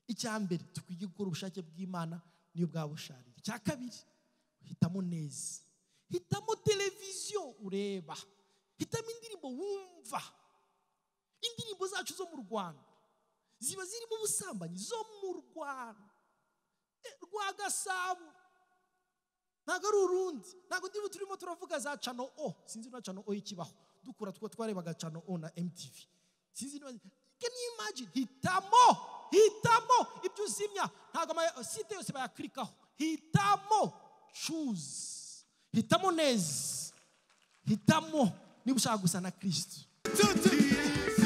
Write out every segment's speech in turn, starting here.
icya mbere dukwiye gukora ubushake bw'imana niyo bwaba busharira icya kabiri hitamo neza hitamo televiziyo ureba hitamo indirimbo wumva indirimbo zacu zo mu rwanda ziba zirimo ubusambanyi zo mu rwanda rwa gasabo ntabwo ari urundi ntabwo ndiba turimo turavuga za cano o sinzi niba cano o ikibaho dukura two twarebaga cano o na mtv sinzi niba can you imagine hitamo hitamo ibyo uzimya ntabwo site yose bayaklikaho hitamo cuze hitamo neza hitamo niba ushaka gusa na kirisito Mtoto Yesu,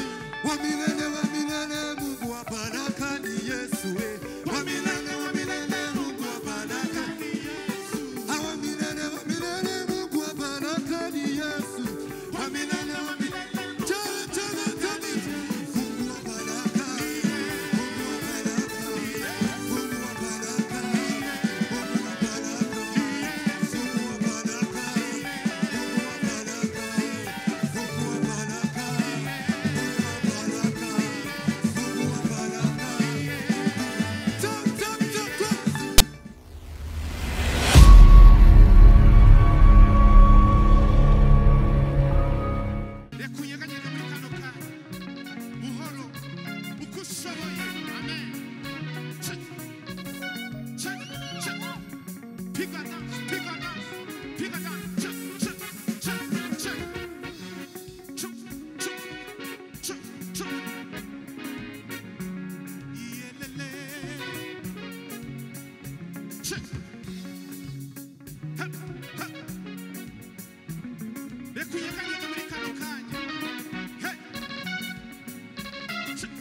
wamilele wamilele, Mungu wa baraka ni Yesu we. Wamilele wamilele, Mungu wa baraka ni Yesu. Ah, wamilele wamilele, Mungu wa baraka ni Yesu. Wamilele wamilele, tena tena tena, Mungu wa baraka, Mungu wa baraka, Mungu wa baraka, Mungu wa baraka, Mungu wa baraka, Mungu wa baraka, Mungu wa baraka, Mungu wa baraka, Mungu wa baraka. Tap, tap, tap, tap. reka unyeganyege muri kano kanya buhoro uko ushoboye amen Check. Check, check. pigana pigana pigana Check, check, check, check. Check, check, check, check. Iyelele. Check. Ha, ha. reka unyeganyege muri kano kanya Hey. Check.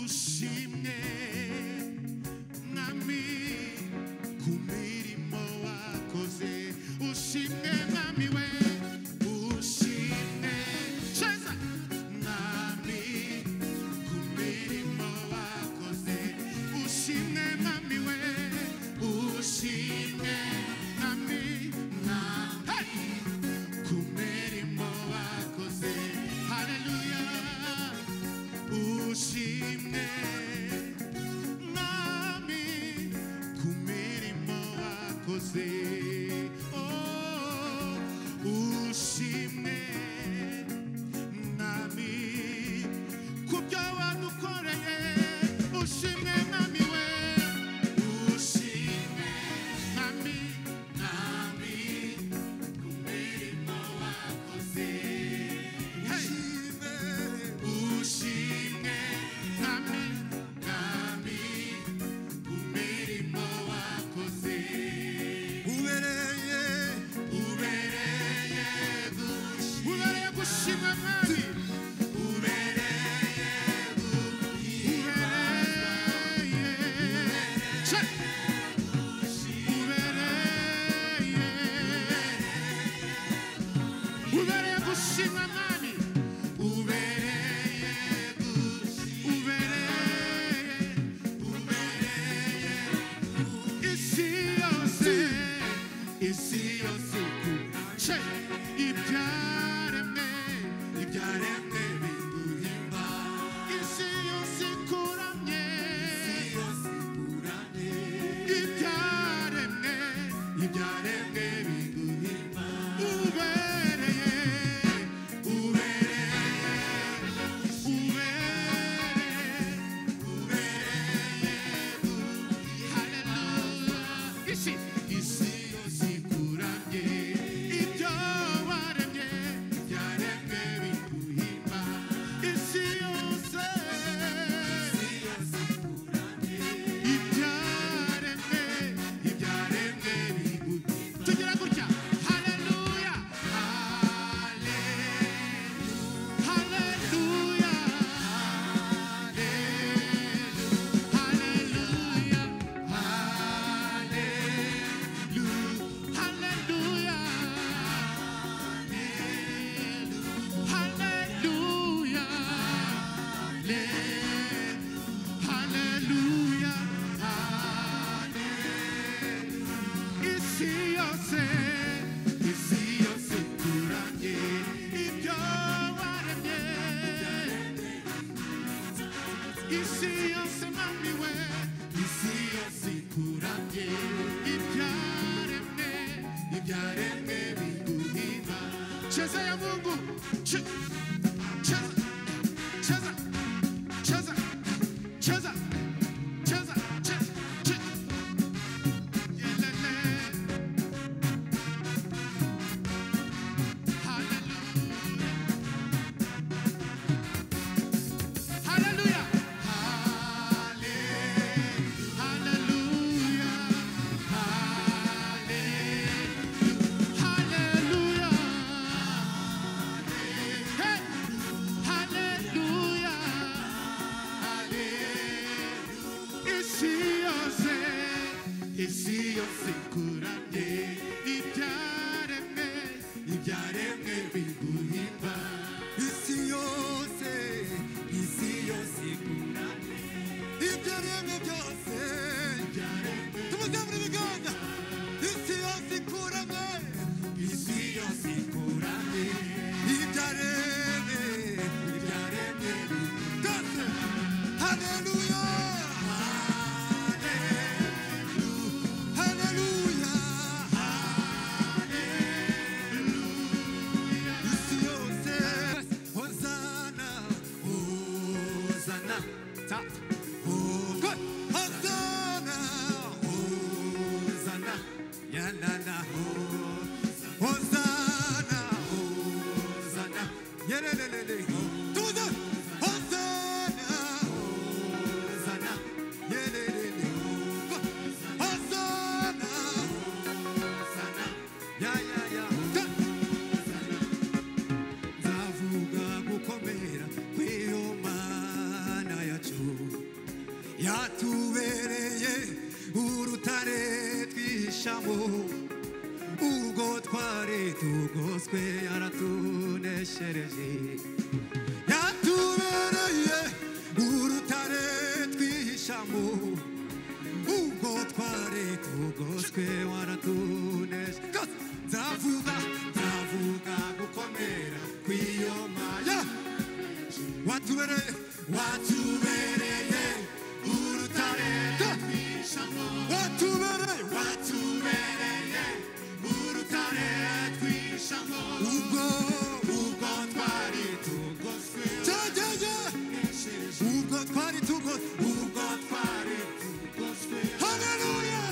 ushimwe mwami ku mirimo wakoze ushimwe mwami we ushimwe ceza mwami ku mirimo wakoze ushimwe mwami we ushimwe mwami mwami ku mirimo wakoze haleluya ushimwe nami ku mirimo wakoze Oh, ushimwe nami ku byo wadukoreye ushimwe nami we ushimwe nami nami ku mirimo wakoze hey. ushimwe nami nami ku mirimo wakoze Ubereye, ubereye gushimwa ubereye gushimwa mwami ubereye gushimwa ubereye ubereye gushimwa mwami ubereye ubereye ubereye isi yose isi yose kuce ibyaremwe ibyaremwe biduhimba isi yose ikuramye ibyaremwe ibyaremwe biduhimba ubereye ubereye ubereye Isi yose ikura ibyaremwe Ibyaremwe biguhimba cheza ya mungu Che- cheza cheza cheza cheza cheza che- che- Yelele. Hallelujah. Hallelujah. Halle- Hallelujah. Halle- Hallelujah. Hey! Hallelujah. Hallelujah. Isiyose, isiyose kuranye, ibyaremwe, ibyaremwe biguhimba. isi yose isi yose ikunane ibyaremwe byose tumuzamure ibiganza isi yose ikurane isi yose ikurane ibyaremwe ibyaremwe byose haleluya haleluya isi yose hosana hosana ta Good. Hosanna, Hosanna, ya la la, Hosanna, Hosanna, ya la la la la. Tuza, Hosanna, Hosanna, ya la la la. Good. Hosanna, Hosanna, ya ya ya. Good. nzavuga gukomera kw'iyo mana yacu yatubereye urutare twihishamo ubwo twari tugoswe yaratuneshereje yatubereye urutare twihishamo ubwo twari tugoswe waratuneshereje nzavuga nzavuga gukomera kw'iyo maya watubereye watubereye urutare twishamo watubereye watubereye urutare twishamo ubwo ubwo twari tugoswe jajajya ubwo twari tugoswe ubwo twari tugoswe haleluya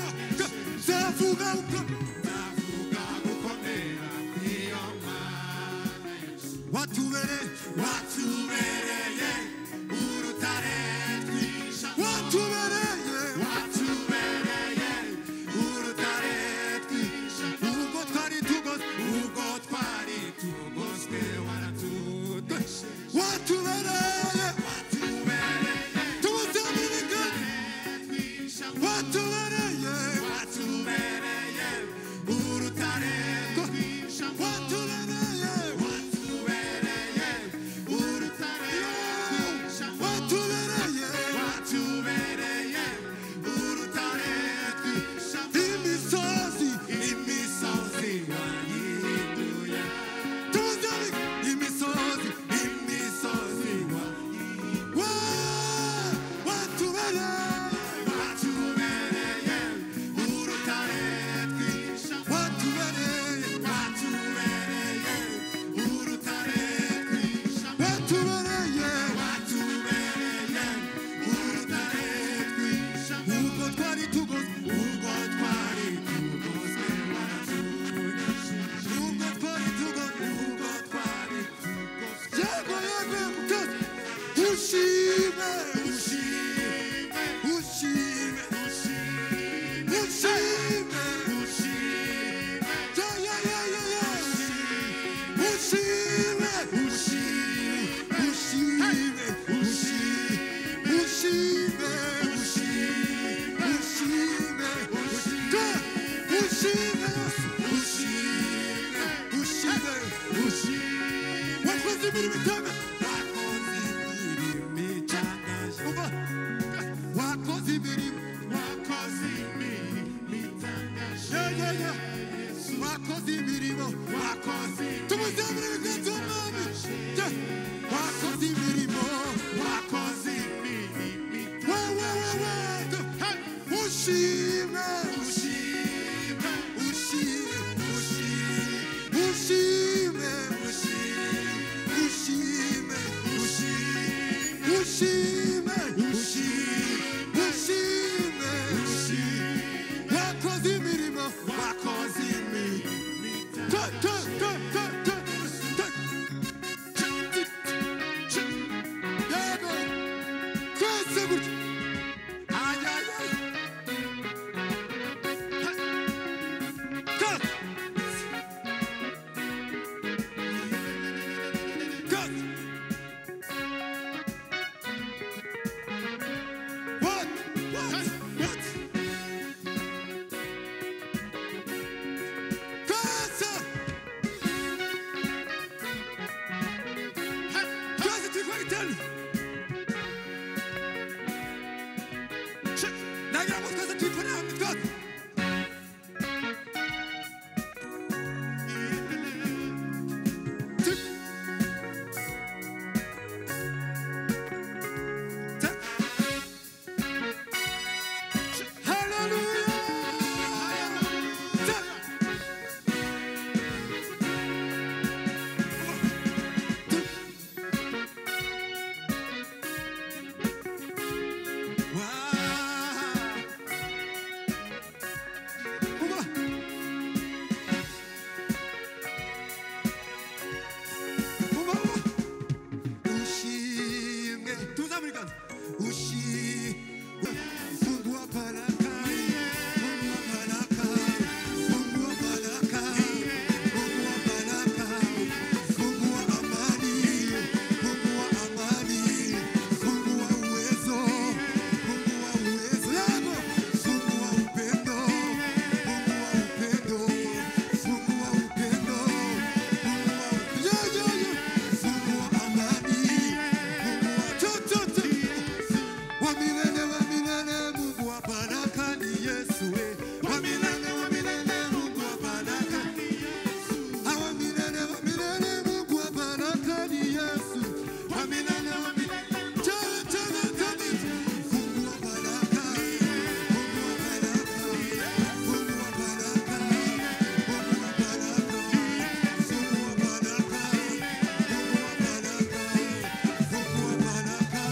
zavuga uko zavuga gukomera kw'iyo mana watubereye watubereye urutare twisha watubereye watubereye urutare twisha ubwo twari tugoswe ubwo twari tugoswe waratudeshe watubereye watubereye tumutamurikane watubereye watubereye urutare twisha watubereye watubereye urutare twisha watubereye watubereye urutare twisha imisozi imisozi wayihinduye tumutamurikane imisozi imisozi wayihinduye Yego, yego, mkazi. Ushime, ushime, ushime, ushime, ushime, ushime. Yeah, yeah, yeah, yeah, yeah. Ushime, ushime, ushime, ushime, ushime, ushime, ushime, ushime. Good. Ushime, ushime, ushime, ushime. Wakoze imirimo itangaje. Umva. Wakoze imirimo. Yeah, yeah, yeah. Wakoze imirimo. Tumuzamure ibiganza w'umwami. Yeah. Wakoze imirimo. Wowe, wowe, wowe. Ushime, ushime ushime, ushime, ushime, ushime, ushime, ushime, ushime. Wakoze imirimo, wakoze imirimo itari te, te, te, te, te, te. Yego, kwese gutya. Ay, ay, ay. Cut! Cut! What? What? What? Casa! Casa, tu vai tell Nagira ngo twese twikore hamwe twese Tic. Tic. Hallelujah. Tic. Tic. Wow. Wow. Uba, uba. Ushimwe. Tuzamulikana. Ushi- Mungu wa baraka. Mungu wa baraka. Mungu wa baraka. Mungu wa baraka. Mungu wa amani. Mungu wa amani. Mungu wa uwezo. Mungu wa uwezo. Yako. Mungu wa upendo. Mungu wa upendo. Mungu wa upendo. Mungu wa upendo. Yeah, yeah, yeah. Mungu wa amani. Mungu wa- Tu- tu- tu. Wa milele, wa milele, Mungu wa baraka ni Yesu, eh. Wa milele, wa milele, Mungu wa baraka ni Yesu. Ah, wa milele, wa milele, Mungu wa baraka ni Yesu. Wa milele, wa milele, Tele, tele, tele. Mungu wa baraka. Mungu wa baraka. Mungu wa baraka. Mungu wa baraka. Mungu wa baraka. Mungu wa baraka. Mungu wa baraka. Mungu wa baraka. Mungu wa baraka.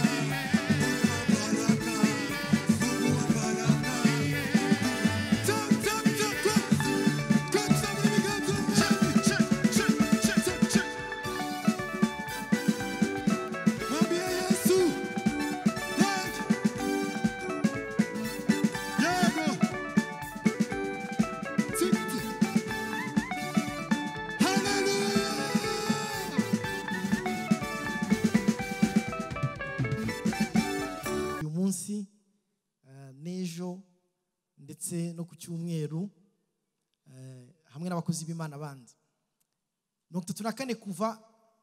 Tap, tap, tap, tap. Come, somebody, come, come. Check, check, check, check, check. Mwambie Yesu. Yego. Yego. Tikiti. Hallelujah. uyu munsi eh, n'ejo ndetse no ku cyumweru eh, hamwe n'abakozi b'imana bandi mirongo itatu na kane kuva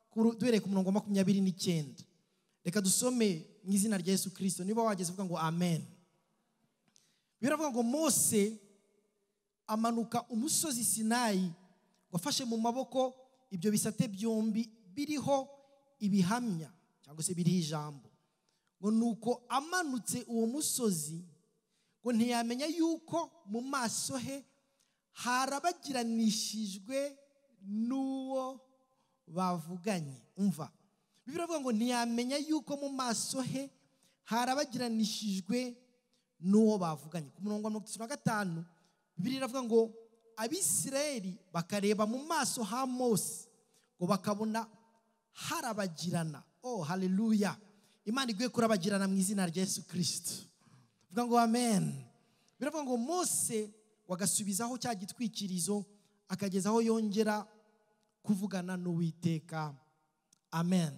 kuri- duhereye ku murongo wa makumyabiri n'icyenda reka dusome mu izina rya yesu kirisito niba wageze uvuga ngo amen biravuga ngo mose amanuka umusozi sinayi wafashe mu maboko ibyo bisate byombi biriho ibihamya cyangwa se biriho ijambo ngo nuko amanutse uwo musozi ngo ntiyamenya yuko mu maso he harabagiranishijwe n'uwo bavuganye umva bibiri avuga ngo ntiyamenya yuko mu maso he harabagiranishijwe n'uwo bavuganye ku murongo wa mirongo itatu na gatanu bibiri iravuga ngo abisirayeli bakareba mu maso ha mose ngo bakabona harabagirana oh haleluya imana iguye kurabagirana mu izina rya yesu kirisito vuga ngo amen biravuga ngo mose wagasubizaho cya gitwikirizo akageza aho yongera kuvugana n'uwiteka amen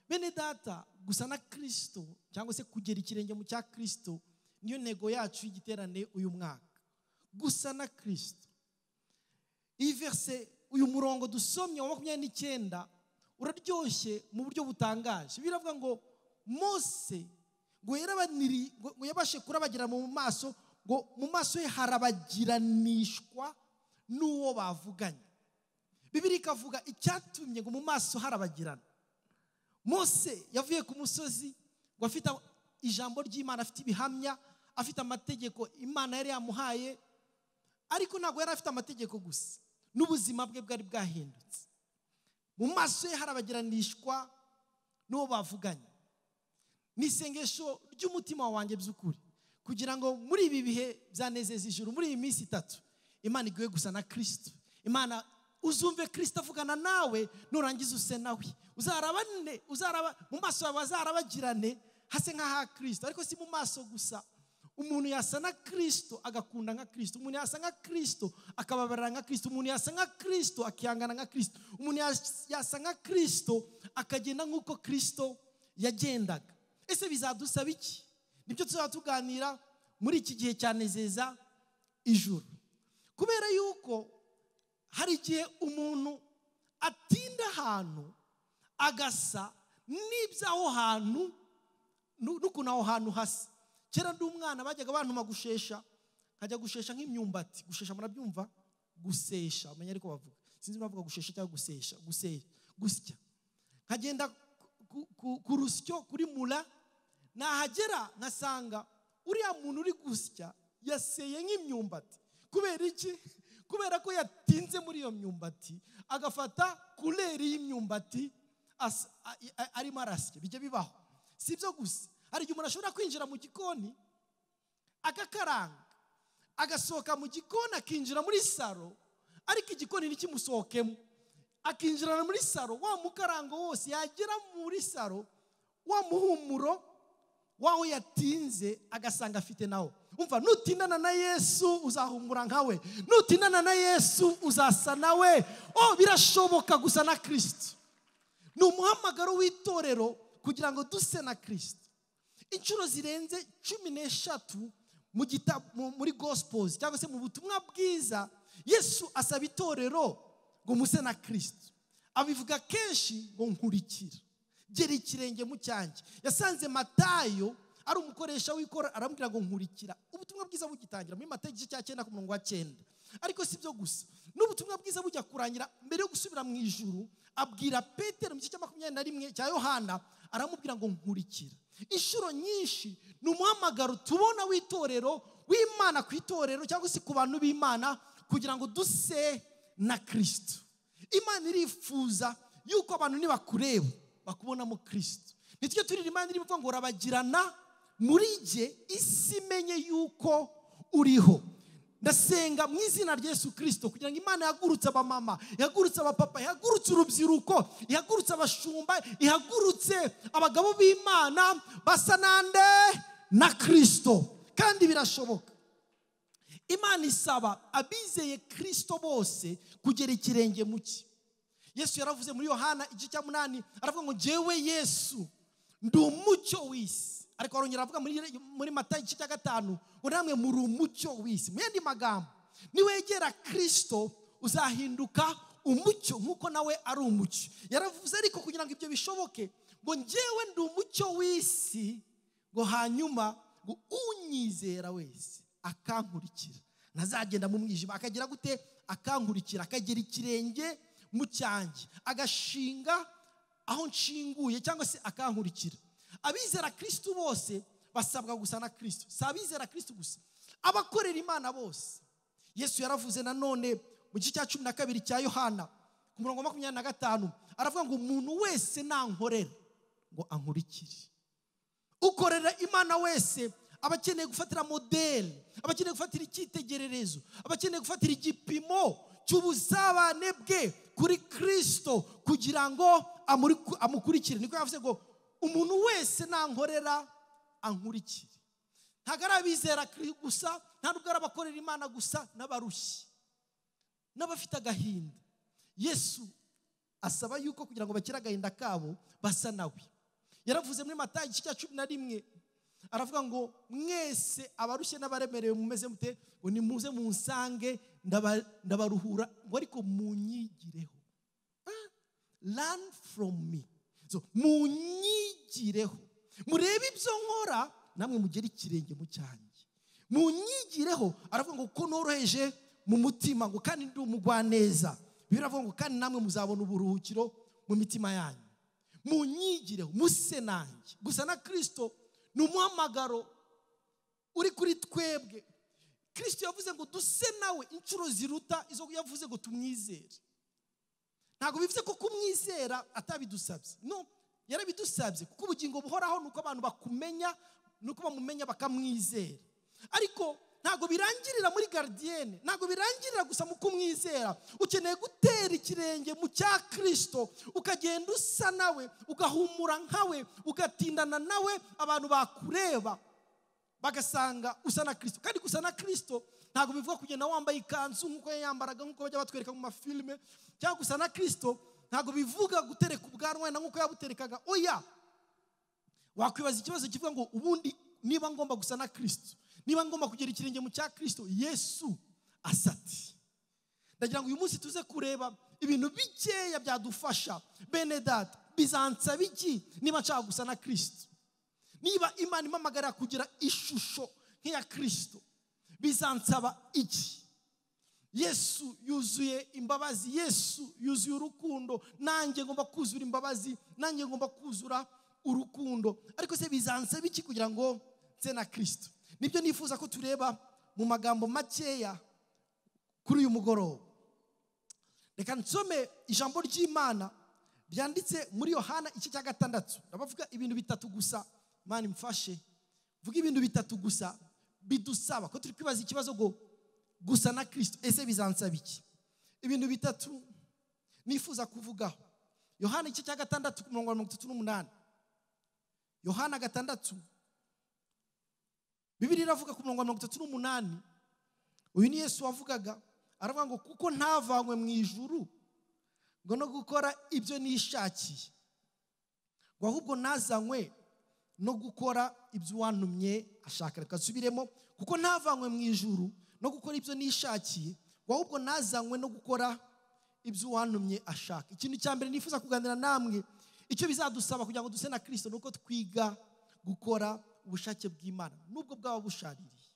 bene data gusa na kirisito cyangwa se kugera ikirenge mu cya kirisito niyo ntego yacu y'igiterane uyu mwaka gusa na kirisito iyi verse uyu murongo dusomye wa makumyabiri n'icyenda uraryoshye mu buryo butangaje biravuga ngo mose ngo yarabaniri- ngo- ngo yabashe kurabagira mu maso ngo mu maso ye harabagiranishwa n'uwo bavuganye bibiri ikavuga icyatumye ngo mu maso harabagirana mose yavuye ku musozi ngo afite ijambo ry'imana afite ibihamya afite amategeko imana yari yamuhaye ariko ntabwo yari afite amategeko gusa n'ubuzima bwe bwari bwahindutse mu maso ye harabagiranishwa n'uwo bavuganye ni isengesho ry'umutima wanjye by'ukuri kugira ngo muri ibi bihe byanezeza ijuru muri iyi minsi itatu imana iguhe gusa na kirisitu imana uzumve kirisitu avugana nawe nurangiza use nawe uzarabane uzaraba mu maso yawe azarabagirane hase nk'aha kirisitu ariko si mu maso gusa umuntu yasa na kirisitu agakunda nka kirisitu umuntu yasa nka kirisitu akababarira nka kirisitu umuntu yasa nka kirisitu akihangana nka kirisitu umuntu yas- yasa nka kirisitu akagenda nk'uko kirisitu yagendaga ese bizadusaba iki nibyo tuzaba tuganira muri iki gihe cyanezeza ijuru kubera yuko hari igihe umuntu atinda ahantu agasa n'iby'aho hantu nu- n'ukuntu aho hantu hasa kera ndi umwana bajyaga bantuma gushesha nkajya gushesha nk'imyumbati gushesha murabyumva gusesha umenya ariko bavuga sinzi bavuga gushesha cyangwa gusesha gusesha gusya nkagenda ku- ku- ku rusyo kuri mura nahagera nkasanga uriya muntu uri gusya yaseye nk'imyumbati kubera iki kubera ko yatinze muri iyo myumbati agafata kureri y'imyumbati asa- a- a- arimo arasya bijya bibaho si ibyo gusa hari igihe umuntu ashobora kwinjira mu gikoni agakaranga agasohoka mu gikoni akinjira muri saro ariko igikoni ntikimusohokemo akinjirana muri saro wa mukarango wose yagera muri saro wa muhumuro waho yatinze agasanga afite nawo umva nutindana na yesu uzahumura nkawe nutindana na yesu uzasa nawe o birashoboka gusa na kirisiti ni umuhamagaro w'itorero kugira ngo duse na kirisiti inshuro zirenze cumi n'eshatu mu gita- mu- muri gospels cyangwa se mu butumwa bwiza yesu asaba itorero ngo muse na kirisiti abivuga kenshi ngo nkurikira gera ikirenge mu cyanjye yasanze matayo ari umukoresha w'ikora aramubwira ngo nkurikira ubutumwa bwiza bugitangira muri matayo igice cya cyenda ku murongo wa cyenda ariko si byo gusa n'ubutumwa bwiza bujya kurangira mbere yo gusubira mu ijuru abwira petero mu gice cya makumyabiri na rimwe cya yohana aramubwira ngo nkurikira inshuro nyinshi ni umuhamagaro tubona w'itorero w'imana ku itorero cyangwa se ku bantu b'imana kugira ngo duse na kirisito imana irifuza yuko abantu nibakureba bakubonamo kirisito nitwe turira imana irimo ivuga ngo urabagirana muri jye isi imenye yuko uriho ndasenga mu izina rya yesu kirisito kugira ngo imana ihagurutse abamama ihagurutse abapapa ihagurutse urubyiruko ihagurutse abashumba ihagurutse abagabo b'imana basa nande na kirisito kandi birashoboka imana isaba abizeye kirisito bose kugera ikirenge mu cye yesu yaravuze muri yohana igice cya munani aravuga ngo ngewe yesu ndi umucyo w'isi ariko arongera aravuga muri, muri mata igice cya gatanu ngo namwe muri umucyo w'isi mu yandi magambo niwegera kirisito uzahinduka umucyo nk'uko nawe ari umucyo yaravuze ariko kugira ngo ibyo bishoboke ngo ngewe ndi umucyo w'isi ngo hanyuma ngo unyizera wese akankurikira ntazagenda mu mwijima akagira gute akankurikira akagira ikirenge mu cyanjye agashinga aho nshinguye cyangwa se akankurikira abizera kirisitu bose basabwa gusa na kirisitu si abizera kirisitu gusa abakorera imana bose yesu yaravuze nanone mu gice cya cumi na kabiri cya yohana ku murongo wa makumyabiri na gatanu aravuga ngo umuntu wese nankorera ngo ankurikire ukorera imana wese aba akeneye gufatira modeli aba akeneye gufatira icyitegererezo aba akeneye gufatira igipimo cy'ubusabane bwe kuri kirisito kugira ngo amuri- amukurikire niko yavuze ngo umuntu wese nankorera ankurikire ntabwo ari abizera kiri gusa nta nubwo ari abakorera imana gusa n'abarushyi n'abafite agahinda yesu asaba yuko kugira ngo bakire agahinda kabo basa nawe yaravuze muri matayo igice cya cumi na rimwe aravuga ngo mwese abarushye n'abaremerewe mumeze mute ngo nimuze munsange ndaba- ndabaruhura ngo ariko munyigireho learn from me so munyigireho murebe ibyo nkora namwe mugere ikirenge mu cyanjye munyigireho aravuga ngo ko noroheje mu mutima ngo kandi ndi umugwaneza bibiri aravuga ngo kandi namwe muzabona uburuhukiro mu mitima yanyu munyigireho muse nanjye gusa na kirisito ni umuhamagaro uri kuri twebwe kirisito yavuze ngo duse nawe inshuro ziruta izo yavuze ngo tumwizere ntabwo bivuze ko kumwizera atabidusabye no yarabidusabye kuko ubugingo buhoraho ni uko abantu bakumenya ni uko bamumenya bakamwizera ariko ntabwo birangirira muri garidiyene ntabwo birangirira gusa mu kumwizera ukeneye gutera ikirenge mu cya kirisito ukagenda usa nawe ugahumura nkawe ugatindana nawe abantu bakureba bagasanga usa na kirisito kandi gusa na kirisito ntabwo bivuga kugenda wambaye ikanzu nk'uko yambaraga nk'uko bajya batwereka mu mafilime cyangwa gusa na kirisito ntabwo bivuga gutereka ubwanwa na nk'uko yabuterekaga oya wakwibaza ikibazo kivuga ngo ubundi niba ngomba gusa na kirisito niba ngomba kugira ikirenge mu cya kirisito yesu asati ndagira ngo uyu munsi tuze kureba ibintu bikeya byadufasha bene data bizansaba iki niba nshaka gusa na kirisito niba imana impamagarira kugira ishusho nk'iya kirisito bizansaba iki yesu yuzuye imbabazi yesu yuzuye urukundo nanjye ngomba kuzura imbabazi nanjye ngomba kuzura urukundo ariko se bizansaba iki kugira ngo nse na kirisito nibyo nifuza ko tureba mu magambo makeya kuri uyu mugoroba reka nsome ijambo ry'imana ryanditse muri yohana igice cya gatandatu ndabavuga ibintu bitatu gusa imana imfashe vuga ibintu bitatu gusa bidusaba ko turi kwibaza ikibazo ngo gusa na kirisito ese bizansaba iki ibintu bitatu nifuza kuvugaho yohana igice cya gatandatu ku murongo wa mirongo itatu n'umunani yohana gatandatu bibiri iravuga ku murongo wa mirongo itatu n'umunani uyu ni yesu wavugaga aravuga ngo kuko ntavanywe mu ijuru ngo no gukora ibyo nishakiye ngo ahubwo nazanywe no gukora ibyo uwantumye ashaka reka nsubiremo kuko ntavanywe mu ijuru no gukora ibyo nishakiye ngo ahubwo nazanywe no gukora ibyo uwantumye ashaka ikintu cya mbere nifuza kuganira namwe icyo bizadusaba kugira ngo duse na kirisito ni uko twiga gukora ubushake bw'imana nubwo bwaba bushaririye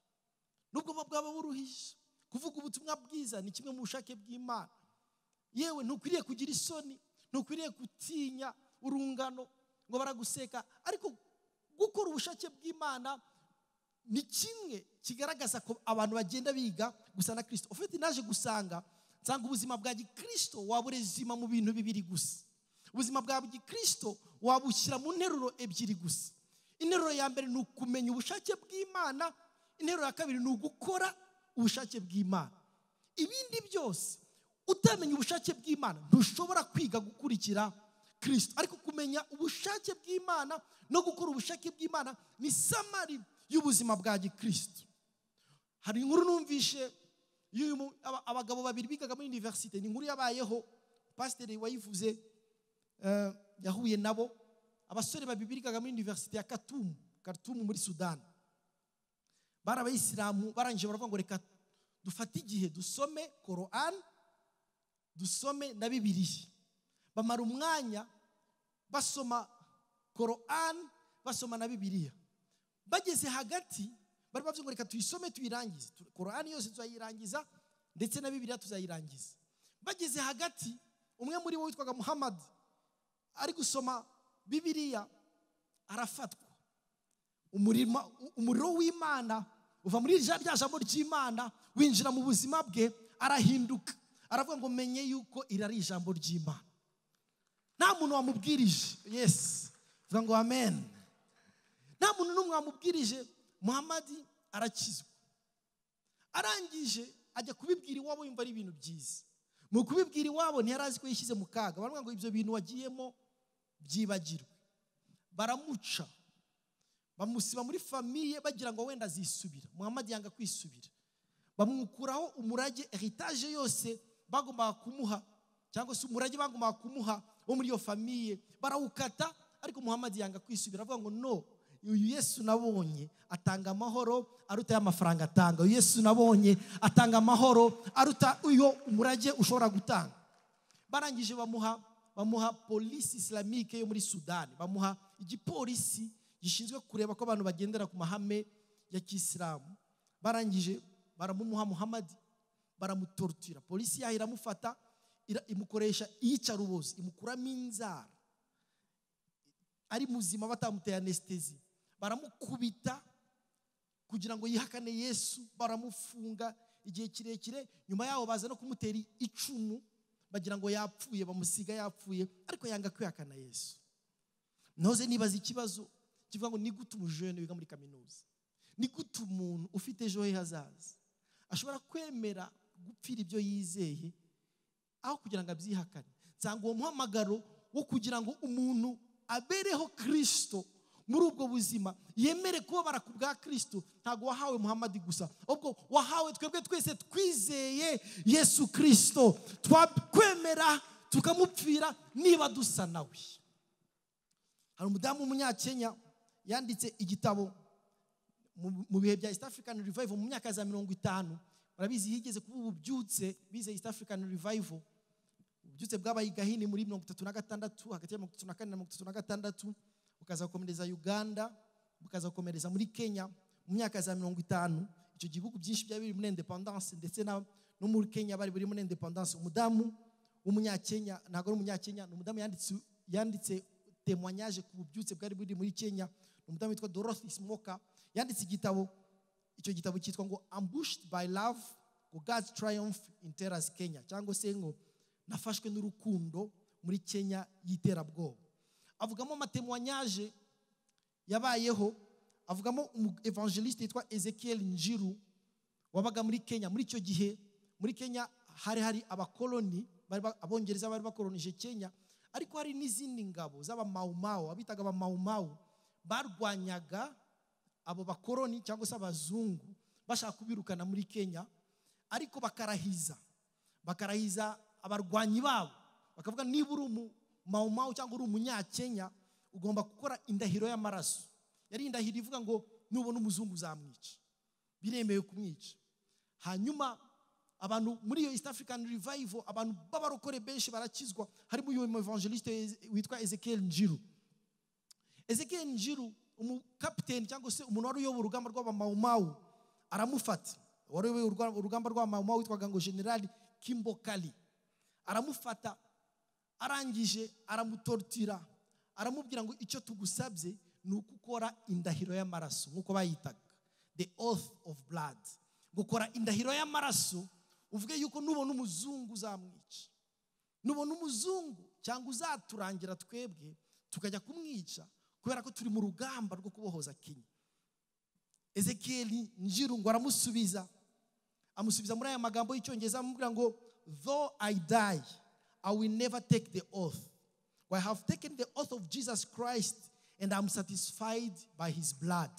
nubwo bwaba buruhije kuvuga ubutumwa bwiza ni kimwe mu bushake bw'imana yewe ntukwiriye kugira isoni ntukwiriye gutinya urungano ngo baraguseka ariko gukora ubushake bw'imana ni kimwe kigaragaza ko abantu bagenda biga gusa na kirisito ufite naje gusanga nsanga ubuzima bwa gikirisito waburezima mu bintu bibiri gusa ubuzima bwa gikirisito wabushyira mu nteruro ebyiri gusa interuro ya mbere ni ukumenya ubushake bw'imana interuro ya kabiri ni ugukora ubushake bw'imana ibindi byose utamenya ubushake bw'imana ntushobora kwiga gukurikira kirisito ariko kumenya ubushake bw'imana no gukora ubushake bw'imana ni samari y'ubuzima bwa gikirisito hari inkuru numvishe y'uyu- aba- abagabo babiri bigaga muri univerisite ni inkuru yabayeho pasiteri wayivuze eh, yahuye nabo abasore babiri bigaga muri univerisite ya katumu katumu muri sudani bari abayisilamu barangije baravuga ngo reka dufate igihe dusome korani dusome na bibiliya bamara umwanya basoma korani basoma na bibiliya bageze hagati bari bavuze ngo reka tuyisome tuyirangize Tu- korani yose tuzayirangiza ndetse na bibiliya tuzayirangiza bageze hagati umwe muri bo witwaga muhammad ari gusoma bibiliya arafatwa umurima umuriro w'imana uva muri rya rya jambo ry'imana winjira mu buzima bwe arahinduka aravuga ngo menye yuko iri ari ijambo ry'imana nta muntu wamubwirije yesi vuga ngo amen nta muntu n'umwe wamubwirije muhamadi arakizwa arangije ajya kubibwira iwabo yumva ari ibintu byiza mu kubibwira iwabo ntiyari azi ko yishyize mu kaga baravuga ngo ibyo bintu wagiyemo byibagirwe baramuca bamusiba muri famiye bagira ngo wenda azisubira muhamadi yanga kwisubira bamwukuraho umurage eritaje yose bagombaga kumuha cyangwa se umurage bagombaga kumuha wo muri iyo famiye barawukata ariko muhamadi yanga kwisubira avuga ngo no uyu yesu nabonye atanga amahoro aruta y'amafaranga atanga uyu yesu nabonye atanga amahoro aruta uyo umurage ushobora gutanga barangije bamuha bamuha polisi isilamike yo muri sudani bamuha igipolisi gishinzwe kureba ko abantu bagendera ku mahame ya kisilamu barangije baramumuha muhamadi baramutorutira polisi yaho iramufata ira- imukoresha iyica rubozi imukuramo inzara ari muzima batamuteye anesitezi baramukubita kugira ngo yihakane yesu baramufunga igihe kirekire nyuma yaho baza no kumutera icumu bagira ngo yapfuye bamusiga yapfuye ariko yanga kwihakana yesu ntoze nibaza ikibazo kivuga ngo ni gute umujene wiga muri kaminuza ni gute umuntu ufite ejo he hazaza ashobora kwemera gupfira ibyo yizeye aho kugira ngo abyihakane nsanga uwo muhamagaro wo kugira ngo umuntu abereho kirisito muri ubwo buzima yemere kubabara ku bwa kirisito ntabwo wahawe muhammadi gusa ahubwo wahawe twebwe twese twizeye yesu kirisito twakwemera tukamupfira niba dusa nawe hari umudamu w'umunyakenya yanditse igitabo mu- mu bihe bya east african revival mu myaka ya za mirongo itanu barabizi yigeze kuba ububyutse bize east african revival ububyutse bwabaye i gahini muri mirongo itatu na gatandatu hagati ya mirongo itatu na kane na mirongo itatu na gatandatu bukaza gukomereza uganda bukaza gukomereza muri kenya mu myaka ya za mirongo itanu icyo gihugu byinshi byari biri muri independence ndetse na- no muri kenya bari biri muri independence umudamu w'umunyakenya ntabwo ari umunyakenya ni umudamu yanditse yanditse temoignage ku bubyutse bwari buri muri kenya ni umudamu witwa dorothy smoka yanditse igitabo icyo gitabo cyitwa ngo ambushed by love ngo god's triumph in terrors kenya cyangwa se ngo nafashwe n'urukundo muri kenya y'iterabwoba avugamo amatemwanyaje yabayeho avugamo umu evangeliste yitwa ezekiel njiru wabaga muri kenya muri icyo gihe muri kenya hari hari abakoloni bari ba- abongereza bari bakolonije kenya ariko hari n'izindi ngabo z'abamawumawu abitaga abamawumawu barwanyaga abo bakoloni cyangwa se abazungu bashaka kubirukana muri kenya ariko bakarahiza bakarahiza abarwanyi babo bakavuga niba uri umumawumawu cyangwa uri umunyakenya ugomba gukora indahiro y'amaraso yari indahiro ivuga ngo nubona umuzungu uzamwica biremewe kumwica hanyuma abantu muri iyo east african revival abantu b'abarokore benshi barakizwa harimo uyu evangeliste witwa ezekiel njiru ezekiel njiru umukapiteni cyangwa se umuntu wari uyoboye urugamba rw'abamawumawu aramufata wari uyoboye urwa- urugamba rw'abamawumawu witwaga ngo generali kimbokali aramufata arangije aramutortira aramubwira ngo icyo tugusabye ni uko ukora indahiro y'amaraso nk'uko bayitaga the oath of blood gukora indahiro y'amaraso uvuge yuko nubona umuzungu uzamwica nubona umuzungu cyangwa uzaturangira twebwe tukajya kumwica kubera ko turi mu rugamba rwo kubohoza kenya ezekiyeli njirungu aramusubiza amusubiza muri aya magambo y'icyongereza amubwira ngo though i die i will never take the oath for i have taken the oath of jesus christ and i'm satisfied by his blood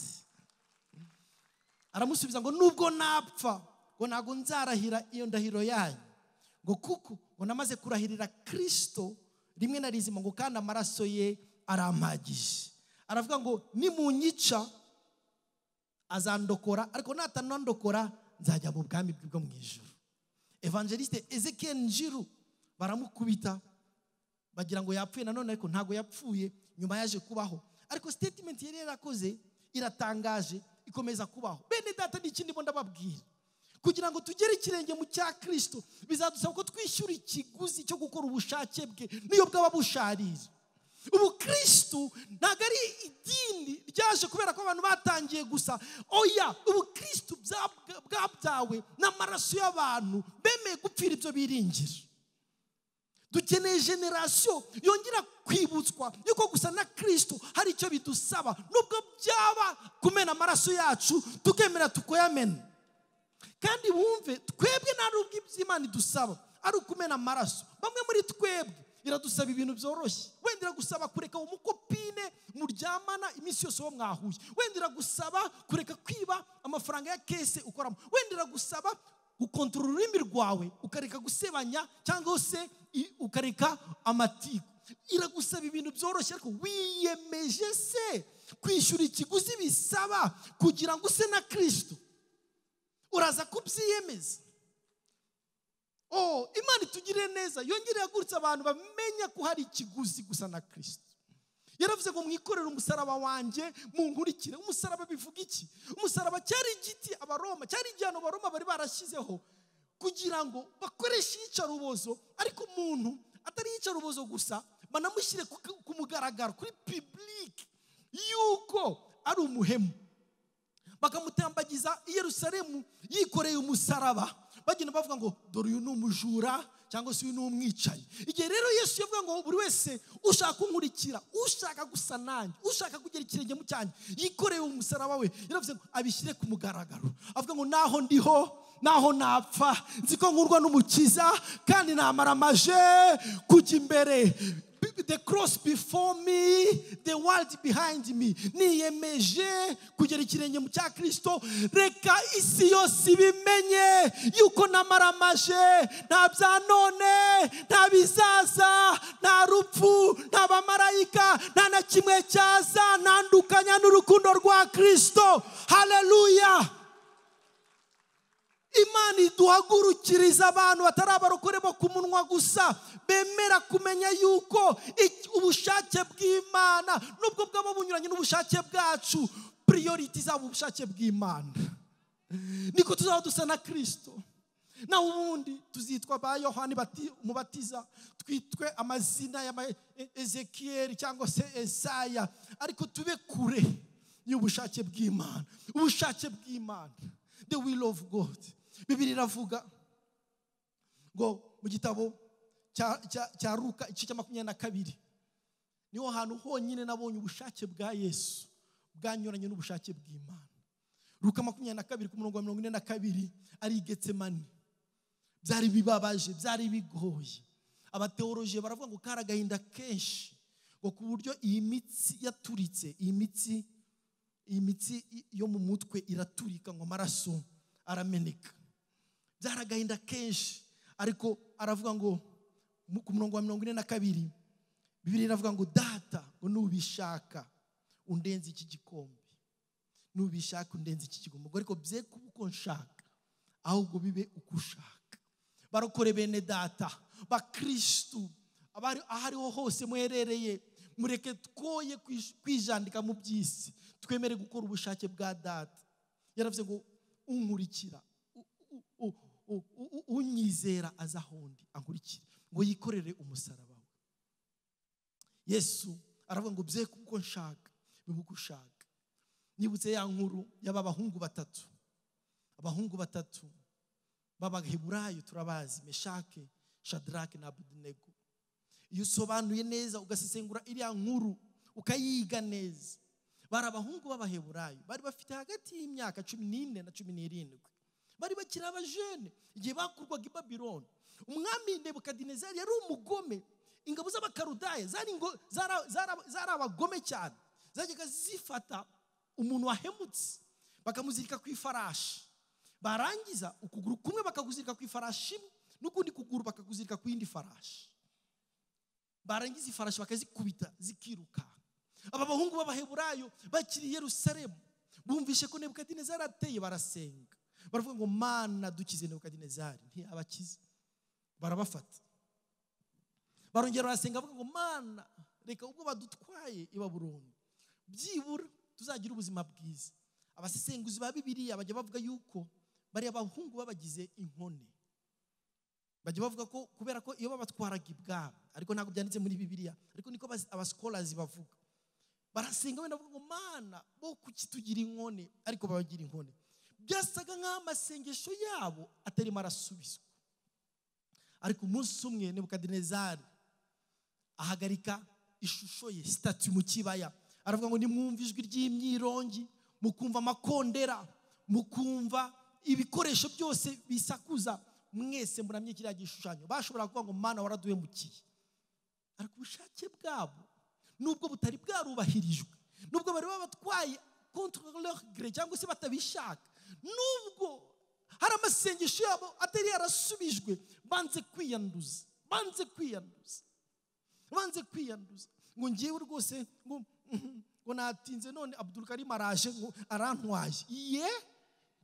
aramusubiza ngo nubwo napfa ngo ntabwo nzarahira iyo ndahiro yanyu ngo kuko ngo namaze kurahirira kirisito rimwe na rizima ngo kandi amaraso ye arampagije aravuga ngo nimunyica azandokora ariko natanandokora nzajya mu bwami bwe bwo mu ijoro evangeliste ezekiel njiru baramukubita bagira ngo yapfuye nanone ariko ntabwo yapfuye nyuma yaje kubaho ariko statement yari yarakoze iratangaje ikomeza kubaho bene data ni ikindi mbona babwira kugira ngo tugere ikirenge mu cya kirisito bizadusaba ko twishyura ikiguzi cyo gukora ubushake bwe n'iyo bwaba busharira ubu kirisito ntabwo ari idini ryaje kubera ko abantu batangiye gusa oya ubu kirisito bya- bwabyawe n'amaraso y'abantu bemeye gupfira ibyo biringira dukeneye generasiyo yongera kwibutswa yuko gusa na kirisito hari icyo bidusaba nubwo byaba kumena amaraso yacu tukemera tukoyamena kandi wumve twebwe nta n'ubwo ibyo imana idusaba ari ukumena amaraso bamwe muri twebwe iradusaba ibintu byoroshye wenda iragusaba kureka uwo mukopine muryamana iminsi yose uwo mwahuye wenda iragusaba kureka kwiba amafaranga ya kese ukoramo wenda iragusaba gukontorora ururimi rwawe ukareka gusebanya cyangwa se i- ukareka amatiku iragusaba ibintu byoroshye ariko wiyemeje se kwishyura ikiguzi bisaba kugira ngo use na kirisito uraza kubyiyemeza oh imana itugirire neza yongere yagurutse abantu bamenya ko hari ikiguzi gusa na kirisito yaravuze ngo mwikorere umusaraba wanjye munkurikire umusaraba bivuga iki umusaraba cyari igiti abaroma cyari igihano abaroma bari barashyizeho kugira ngo bakoreshe iyicarubozo ariko umuntu atari iyicarubozo gusa banamushyire ku ku mugaragaro kuri pibulike yuko ari umuhemu bakamutambagiza i yerusalemu yikoreye umusaraba bagenda bavuga ngo dore uyu ni umujura cyangwa se uyu ni umwicanyi igihe rero yesu yavuga ngo buri wese ushaka kunkurikira ushaka gusa nanjye ushaka kugera ikirenge mu cyanjye yikoreye umusaraba we yaravuze ngo abishyire ku mugaragaro avuga ngo naho ndiho naho napfa nzi ko nkurwa n'umukiza kandi namaramaje kujya imbere the cross before me the world behind me niyemeje kugera ikirenge mu cya kirisito reka isi yose ibimenye yuko namaramaje nta bya none nta bizaza nta rupfu nta bamarayika nta na kimwe cyaza ntandukanya n'urukundo rwa kirisito haleluya imana iduhagurukiriza abantu batari abarokore bo ku munwa gusa bemera kumenya yuko iki- ubushake bw'imana nubwo bwaba bunyuranye n'ubushake bwacu priority zaba ubushake bw'imana niko tuzaba dusa na kirisito naho ubundi tuzitwa ba yohani bati- umubatiza twitwe amazina ya ma- E- ezekiyeli cyangwa se esaya ariko tube kure y'ubushake bw'imana ubushake bw'imana the will of god bibiri iravuga ngo mu gitabo cya- cya cya ruka igice cya makumyabiri na kabiri niho hantu honyine nabonye ubushake bwa yesu bwanyuranye n'ubushake bw'imana ruka makumyabiri na kabiri ku murongo wa mirongo ine na kabiri ari getsemani byari bibabaje byari bigoye abateoroje baravuga ngo kari agahinda kenshi ngo ku buryo iyi mitsi yaturitse iyi mitsi iyi mitsi i- yo mu mutwe iraturika ngo amaraso arameneka byari agahinda kenshi ariko aravuga ngo mu- ku murongo wa mirongo ine na kabiri bibiri iravuga ngo data ngo nubishaka undenze iki gikombe nubishaka undenze iki gikombe ngo ariko bye kuba uko nshaka ahubwo bibe uko ushaka barokore bene data bakirisitu abari aho ariho hose muherereye mureke twoye kwish- kwijandika mu by'isi twemere gukora ubushake bwa data yaravuze ngo unkurikira u- u- u- u- u- u- unyizera aza ahondi ankurikira ngo yikorere umusaraba we yesu aravuga ngo bye kuko nshaka bibe uko ushaka nibutse ya nkuru y'aba bahungu batatu abahungu batatu b'abaheburayo turabazi meshake shadrake na abudinego iyo usobanuye neza ugasesengura iriya nkuru ukayiga neza bari abahungu b'abaheburayo bari bafite hagati y'imyaka cumi n'ine na cumi n'irindwi bari bakiri abajene igihe bakurwaga i babironi umwami nebukadinezari yari umugome ingabo z'abakarudaya zari ingo- zara- zara- zari abagome cyane zajyaga zifata umuntu wahemutse bakamuzirika ku ifarashi barangiza ukuguru kumwe bakakuzirika ku ifarashi imwe n'ukundi kuguru bakakuzirika ku yindi farashi barangiza ifarashi bakazikubita zikiruka aba bahungu b'abaheburayo bakiri i yerusalemu bumvishe ko nebukadinezari ateye barasenga baravuga ngo mana dukize nebukadinezari ntiyabakize barabafata barongera barasenga bavuga ngo mana reka ubwo badutwaye i Babuloni byibura tuzagira ubuzima bwiza abasesenguzi ba bibiliya bajya bavuga yuko bariya bahungu babagize inkone bajya bavuga ko kubera ko iyo babatwaraga ibwami ariko ntabwo byanditse muri bibiliya ariko niko bas- abasikolazi bavuga barasenga wenda bavuga ngo mana bo kuki tugira inkone ariko babagira inkone byasaga nk'aho amasengesho yabo atarimo arasubizwa ariko umunsi umwe nebukadinezari ahagarika ishusho ye sitati mu kibaya aravuga ngo nimwumva ijwi ry'imyirongi mukumva amakondera mukumva ibikoresho byose bisakuza mwese muramye kiriya gishushanyo bashobora kuvuga ngo mana waraduhemukiye ariko ubushake bwabo nubwo butari bwarubahirijwe nubwo bari babatwaye kontorogere cyangwa se batabishaka nubwo hari amasengesho yabo atari yarasubijwe banze kwiyanduza banze kwiyanduza banze kwiyanduza ngo ngewe rwose ngo mhm, ngo natinze none abdul karim araje ngo arantwaye ye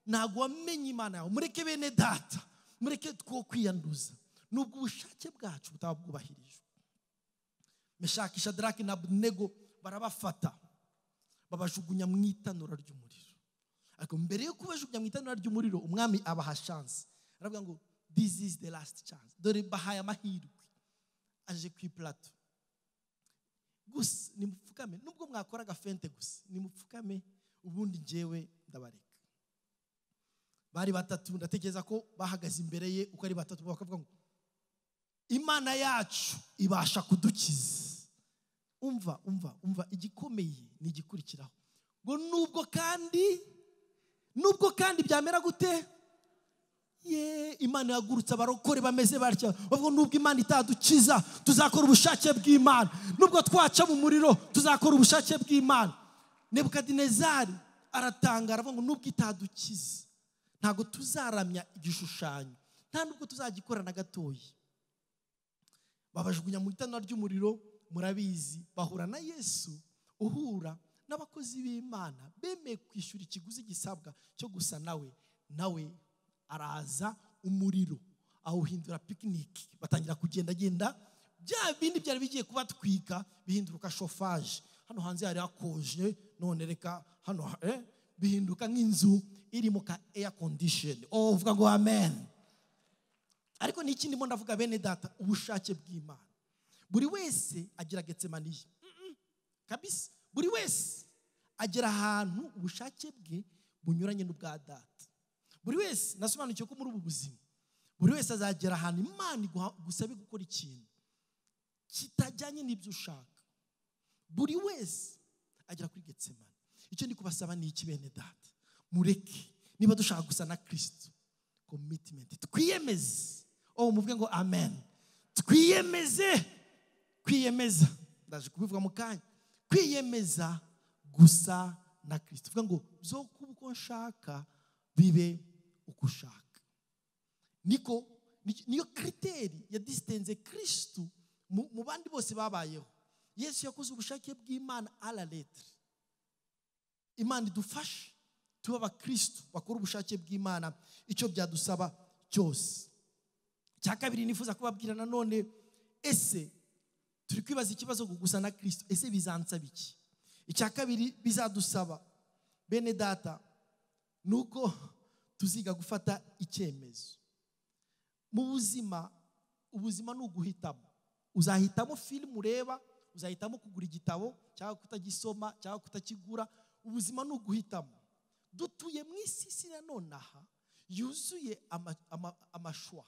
ntabwo wamenye imana yawe mureke bene data mureke two kwiyanduza nubwo ubushake bwacu butaba bwubahirijwe meshaki shadaraki na abudinego barabafata babajugunya mu itanura ry'umuriro ariko mbere yo kubajugunya mu itanura ry'umuriro umwami abaha shansi aravuga ngo this is the last chance dore bahaye amahirwe aje ku ipulato gusa nimupfukame nubwo mwakora agafente gusa nimupfukame ubundi njyewe ndabareka bari batatu ndatekereza ko bahagaze imbere ye uko ari batatu bakavuga ngo imana yacu ibasha kudukiza umva umva umva igikomeye ni igikurikiraho ngo nubwo kandi nubwo kandi byamera gute ye imana yagurutse abarokore bameze batya bavuga nubwo imana itadukiza tuzakora ubushake bw'imana nubwo twaca mu muriro tuzakora ubushake bw'imana nebukadinezari aratangara avuga ngo nubwo itadukiza ntabwo tuzaramya igishushanyo nta nubwo tuzagikora na gatoya babajugunya mu itanura ry'umuriro murabizi bahura na yesu uhura n'abakozi b'imana bemeye kwishyura ikiguzi gisabwa cyo gusa nawe nawe araza umuriro awuhindura pikiniki batangira kugendagenda bya bindi byari bigiye kubatwika bihinduka shofaje hano hanze hari hakonje none reka hano eh, bihinduka nk'inzu iri mu ka eya kondisheni oh uvuga ngo amen ariko ni iki ndimo ndavuga bene data ubushake bw'imana buri wese agira getsemaniye Mm-mm. kabisa buri wese agera ahantu ubushake bwe bunyuranye n'ubwa data buri wese nasobanukiwe ko muri ubu buzima buri wese azagera ahantu imana iguha- igusabe gukora ikintu kitajyanye n'ibyo ushaka buri wese agera kuri getsemani icyo ndi kubasaba ni iki bene data mureke niba dushaka gusa na kirisito komitimenti twiyemeze oh muvuge ngo amen twiyemeze kwiyemeza ndaje kubivuga mu kanya kwiyemeza gusa na kirisito tuvuga ngo byo kuba uko nshaka bibe uko ushaka niko ni- niyo kiriteri ya disitenze kirisito mu mu bandi bose babayeho yesu yakoze ubushake bw'imana ara letire imana idufashe tuba abakristo bakora ubushake bw'imana icyo byadusaba cyose cya kabiri nifuza kubabwira nanone ese turi kwibaza ikibazo gusa na kirisito ese bizansaba iki icya kabiri bizadusaba bene data ni uko tuziga gufata icyemezo mu buzima ubuzima ni uguhitamo uzahitamo filime ureba uzahitamo kugura igitabo cyangwa kutagisoma cyangwa kutakigura ubuzima ni uguhitamo dutuye mu isi isi nanone aha yuzuye ama- ama- amashwa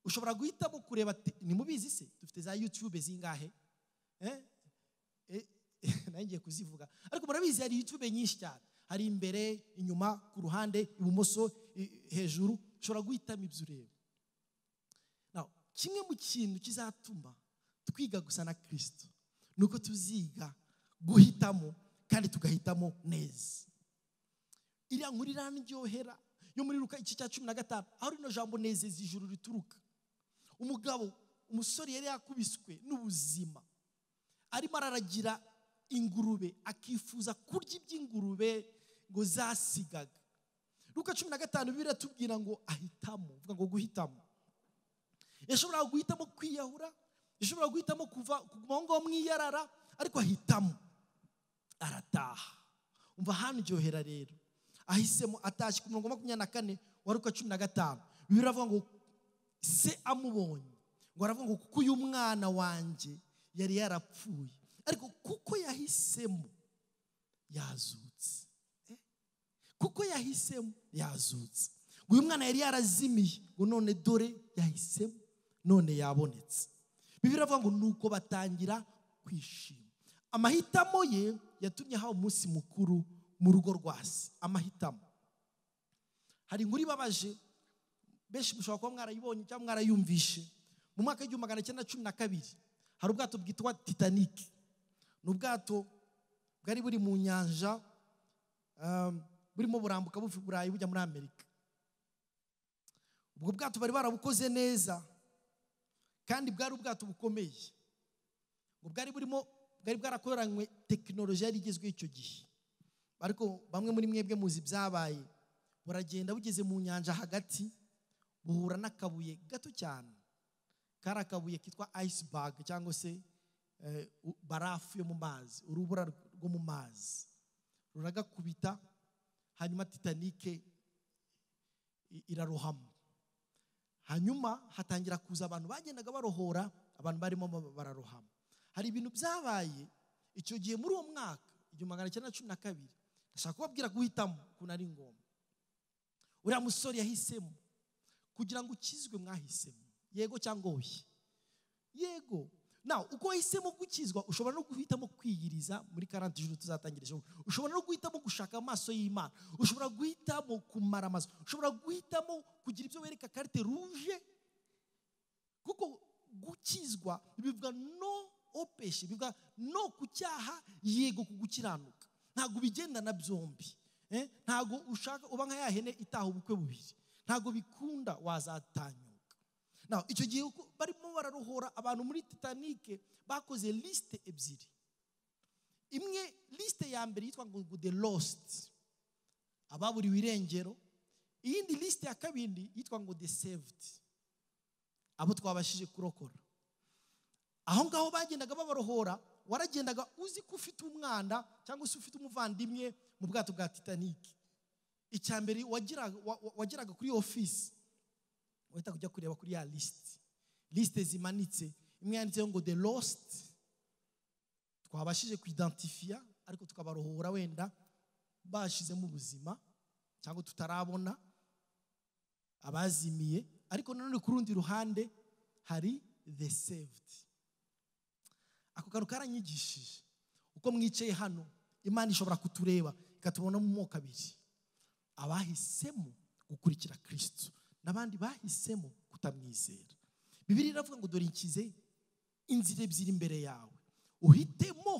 ushobora guhitamo kureba te- nimubizi se dufite za yutube zingahe Eh? Eh, nanjye ngiye kuzivuga ariko murabizi hari yutube nyinshi cyane hari imbere inyuma ku ruhande ibumoso i- hejuru ushobora guhitamo ibyo ureba Now, kimwe mu kintu kizatuma twiga gusa na kirisito ni uko tuziga guhitamo kandi tugahitamo neza iriya nkuru irandyohera yo muri ruka iki cya cumi na gatanu aho rino jambo nezeza ijuru rituruka umugabo umusore yari yakubiswe n'ubuzima arimo araragira ingurube akifuza kurya iby'ingurube ngo zasigaga ruka cumi na gatanu biratubwira ngo ahitamo uvuga ngo guhitamo yashoboraga guhitamo kwiyahura yashoboraga guhitamo kuva kuguma aho ngaho mwiyarara ariko ahitamo arataha umva hanryohera rero ahisemo atashye ku murongo wa makumyabiri na kane wa ruka cumi na gatanu bibiri avuga ngo se amubonye ngo aravuga ngo kuko uyu mwana wanjye yari yarapfuye ariko kuko yahisemo yazutse Eh? kuko yahisemo yazutse ngo uyu mwana yari yarazimiye ngo none dore yahisemo none yabonetse bibiri avuga ngo nuko batangira kwishima amahitamo ye yatumye hawe umunsi mukuru mu rugo rwa se amahitamo hari inkuru ibabaje benshi mushobora kuba mwarayibonye cyangwa mwarayumvishe mu mwaka w'igihumbi magana cyenda cumi na kabiri hari ubwato bwitwa titanic ni ubwato bwari buri mu nyanja um, burimo burambuka buva i burayi bujya muri amerika ubwo bwato bari barabukoze neza kandi bwari ubwato bukomeye ngo bwari burimo bwari bwarakoranywe tekinoloji yari igezweho icyo gihe ariko bamwe muri mwebwe muzi ibyabaye buragenda bugeze mu nyanja hagati buhura n'akabuye gato cyane kari akabuye kitwa ayisibage cyangwa se eh, u- barafu yo mu mazi urubura rw- rwo mu mazi ruragakubita hanyuma titanike i- irarohama hanyuma hatangira kuza abantu bagendaga barohora abantu barimo ba- bararohama hari ibintu byabaye icyo gihe muri uwo mwaka igihumbi magana cyenda na cumi na kabiri ndashaka kubabwira guhitamo ukuntu ari ngombwa uriya musore yahisemo kugira ngo ukizwe mwahisemo yego cyangwa oya yego nawe uko wahisemo gukizwa ushobora no guhitamo kwiyiriza muri karante ijoro tuzatangira ejo ushobora no guhitamo gushaka amaso y'imana ushobora guhitamo kumara amazu ushobora guhitamo kugira ibyo wereka karite ruje kuko gukizwa bivuga no opeshe bivuga no ku cyaha yego ku gukiranuka ntabwo bigendana byombi eh, ntabwo ushaka uba nka ya hene itaha ubukwe bubiri ntabwo bikunda wazatanyuka naho icyo gihe uko barimo bararohora abantu muri titanike bakoze lisite ebyiri imwe lisite ya mbere yitwa ngo ngo the lost ababuriwe irengero iyindi lisite ya kabiri yitwa ngo the saved abo twabashije kurokora aho ngaho bagendaga babarohora waragendaga uzi ko ufite umwana cyangwa se ufite umuvandimwe mu bwato bwa titanike icya mbere wagiraga wa- wa- wageraga kuri iyo ofisi wahita ujya kureba kuri ya lisiti lisite zimanitse imwe yanditseho ngo the lost twabashije kuidentifiya ariko tukabarohora wenda bashizemo ubuzima cyangwa tutarabona abazimiye ariko nanone ku rundi ruhande hari the saved ako kantu karanyigishije uko mwicaye hano imana ishobora kutureba ikatubona mu moko abiri abahisemo gukurikira kristo n'abandi bahisemo kutamwizera bibiri iravuga ngo dore nshyize inzira ebyiri imbere yawe uhitemo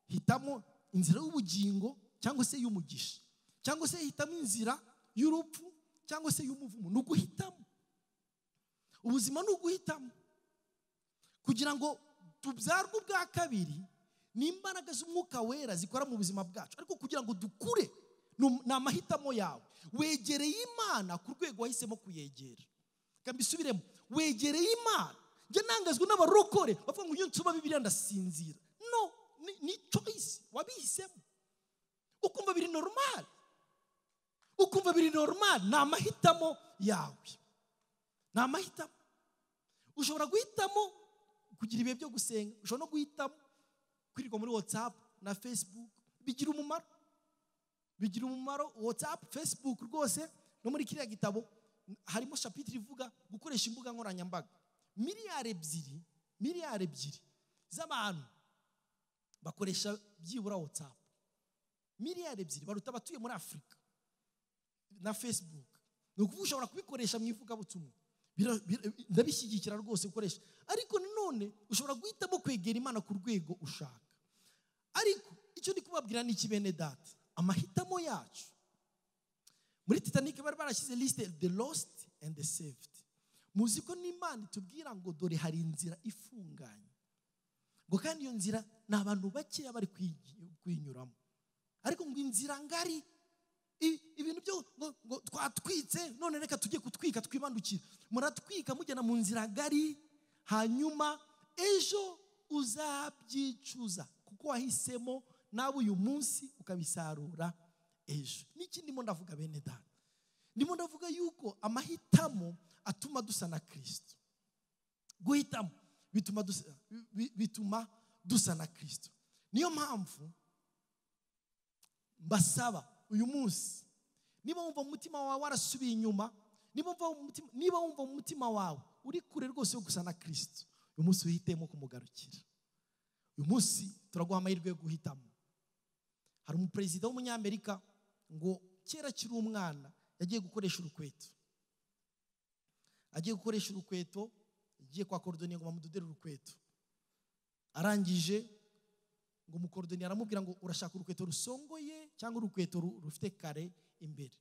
hitamo inzira y'ubugingo cyangwa se y'umugisha cyangwa se hitamo inzira y'urupfu cyangwa se y'umuvumo ni uguhitamo ubuzima ni uguhitamo kugira ngo tubyarwe ubwa kabiri ni imbaraga z'umwuka wera zikora mu buzima bwacu ariko kugira ngo dukure ni um- ni amahitamo yawe wegereye imana ku rwego wahisemo kuyegera reka mbisubiremo wegereye imana njya nangazwa n'abarokore bavuga ngo iyo nsoma bibiriya ndasinzira no ni- ni choice wabihisemo ukumva biri normal ukumva biri normal ni amahitamo yawe ni amahitamo ushobora guhitamo kugira ibihe byo gusenga ushobora no guhitamo kwirirwa muri whatsapp na facebook bigira umumaro bigira umumaro whatsapp facebook rwose no muri kiriya gitabo harimo shapitire ivuga gukoresha imbuga nkoranyambaga miliyari ebyiri miliyari ebyiri z'abantu bakoresha byibura whatsapp miliyari ebyiri baruta abatuye muri afurika na facebook ni ukuvuga ushobora kubikoresha mu ivugabutumwa Bira- bira- ndabishyigikira rwose gukoresha ariko nanone ushobora guhitamo kwegera imana ku rwego ushaka ariko icyo ndi kubabwira ni iki bene data amahitamo yacu muri titanike bari barashyize lisite the lost and the saved muzi ko n'imana itubwira ngo dore hari inzira ifunganye ngo kandi iyo nzira ni abantu bakeya bari kuyi- kuyinyuramo ariko ngo inzira ngari i- ibintu byo ngo- ngo twatwitse none reka tujye kutwika twibandukira muratwika mugena mu nzira ngari hanyuma ejo uzabyicuza kuko wahisemo nawe uyu munsi ukabisarura ejo n'iki ndimo ndavuga bene data ndimo ndavuga yuko amahitamo atuma dusa na kirisito guhitamo bituma dusa, bi- bituma dusa na kirisito niyo mpamvu mbasaba uyu munsi niba wumva mu mutima wawe warasubiye inyuma niba wumva mu mutima- niba wumva mu mutima wawe uri kure rwose yo gusa na kirisito uyu munsi wihitemo kumugarukira uyu munsi turaguha amahirwe yo guhitamo hari umuperezida w'umunyamerika ngo kera akiri umwana yagiye gukoresha urukweto agiye gukoresha urukweto yagiye kwa korodoniye ngo bamudodere urukweto arangije ngo umukorodoni aramubwira ngo urashaka urukweto rusongoye cyangwa urukweto ru- rufite kare imbere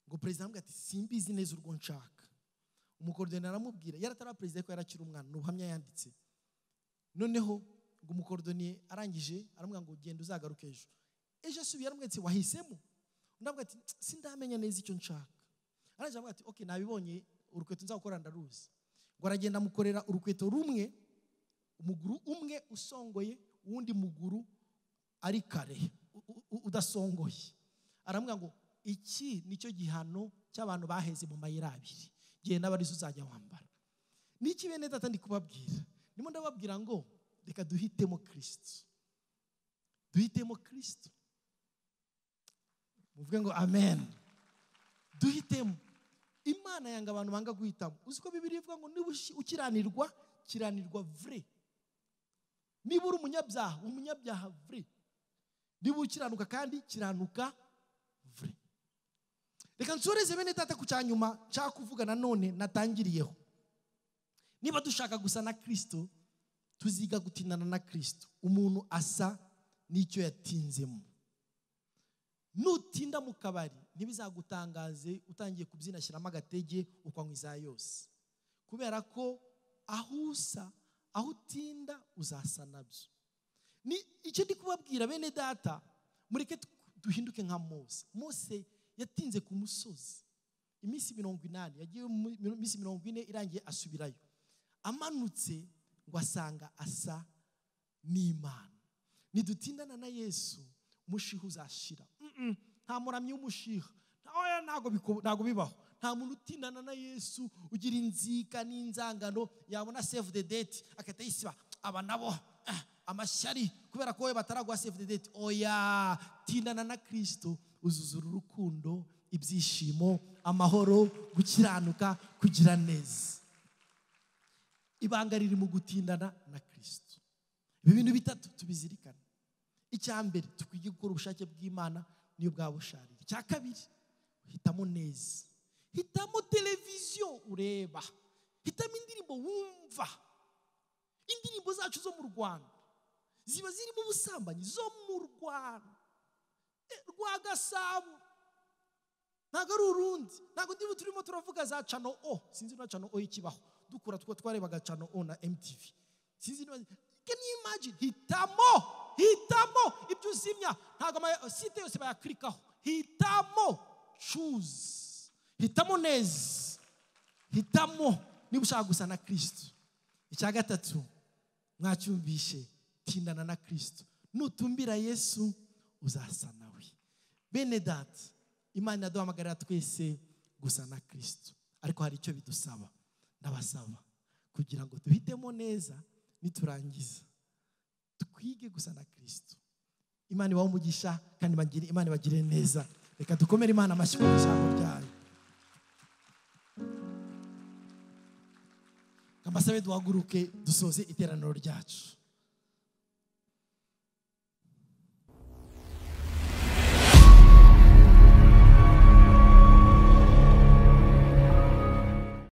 ngo perezida aramubwira ati simbizi neza urwo nshaka umukorodoni aramubwira yari atari perezida ariko yari akiri umwana ni ubuhamya yanditse noneho ngo umukorodoni arangije aramubwira ngo genda uzagaruke ejo ejo asubiye aramubwira ati wahisemo undi aramubwira ati sindamenya neza icyo nshaka arangije aramubwira ati ok nabibonye urukweto nzakora ndaruzi ngo aragenda amukorera urukweto rumwe umuguru umwe usongoye uwundi muguru ari kare u- u- udasongoye aramubwira ngo iki nicyo gihano cy'abantu baheze mu mayira abiri genda abarizo uzajya wambara niki bene data ndi kubabwira ndimo ndababwira ngo reka duhitemo kirisito duhitemo kirisito muvuge ngo amen duhitemo imana yanga abantu banga guhitamo uzi ko bibiri ivuga ngo niba ushi- ukiranirwa kiranirwa vure niba uri umunyabyaha umunyabyaha vure niba ukiranuka kandi kiranuka vure reka nsoreze bene data ku cya nyuma nshaka kuvuga nanone natangiriyeho niba dushaka gusa na kirisito tuziga gutindana na kirisito umuntu asa n'icyo yatinzemo nutinda mu kabari ntibizagutangaze utangiye kubyina shyiramo agatege ukwanywa iza yose kubera ko aho usa aho utinda uzasa nabyo ni icyo ndi kubabwira bene data mureke tu- duhinduke nka mose mose yatinze ku musozi iminsi mirongo inani yagiye mu mi- minsi mirongo ine irangiye asubirayo amanutse ngo asanga asa n'imana ntidutindana na yesu umushiha uzashira Mm-mm, nta muramyi w'umushiha Oya, ntago biko- ntago bibaho nta muntu utindana na yesu ugira inzika n'inzangano yabona save the date agahita yisiba aba nabo ah, amashyari kubera ko we bataraguha save the date oya tindana na kirisito uzuzura urukundo ibyishimo amahoro gukiranuka kugira neza ibanga riri mu gutindana na kirisito ibi bintu bitatu tubizirikane icya mbere tukwiriye gukora ubushake bw'imana niyo bwaba busharira icya kabiri hitamo neza hitamo televiziyo ureba hitamo indirimbo wumva indirimbo zacu zo mu rwanda ziba zirimo ubusambanyi zo mu rwanda Eh, rwa gasabo ntabwo ari urundi ntabwo ndiba turimo turavuga za cano o sinzi niba cano o ikibaho dukura two twarebaga cano o na mtv sinzi niba can you imagine hitamo hitamo ibyo uzimya ntabwo ama site yose bayaklikaho hitamo choose hitamo neza hitamo niba ushaka gusa na kirisito icya gatatu mwacyumvishe tindana na kirisito nutumbira yesu uzasa nawe bene data imana iraduhamagarira twese gusa na kirisito ariko hari icyo bidusaba ndabasaba kugira ngo duhitemo neza niturangiza twige gusa na kirisito imana ibahe umugisha kandi ibagire- imana ibagire neza reka dukomere imana amashyi ku ijambo ryayo kambasabe duhaguruke dusoze iteraniro ryacu